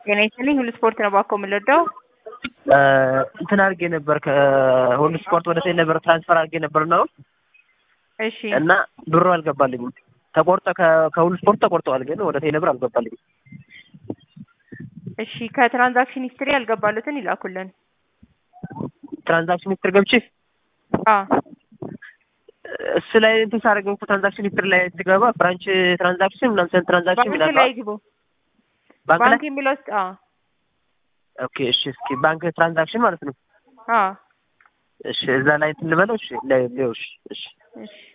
ጤና ይስጥልኝ ሁሉ ስፖርት ነው ባኮ የምንወደው እንትን አድርጌ ነበር ከሁሉ ስፖርት ወደ ቴሌ ብር ትራንስፈር አድርጌ ነበር ነው እሺ እና ብሩ አልገባልኝም። ተቆርጠ ከሁሉ ስፖርት ተቆርጠዋል፣ ግን ወደ ቴሌ ብር አልገባልኝም። እሺ ከትራንዛክሽን ሂስትሪ ያልገባሉትን ይላኩልን። ትራንዛክሽን ሂስትሪ ገብቼ አ እሱ ላይ እንትን ሳደርግ እኮ ትራንዛክሽን ሂስትሪ ላይ ትገባ ብራንች ትራንዛክሽን ምናምን ትራንዛክሽን ባንክ ላይ ግቡ። ባንክ ላይ ባንክ የሚለው ውስጥ አ ኦኬ፣ እሺ፣ እስኪ ባንክ ትራንዛክሽን ማለት ነው። አ እሺ፣ እዛ ላይ እንትን ልበለው። እሺ፣ ላይ እሺ፣ እሺ እሺ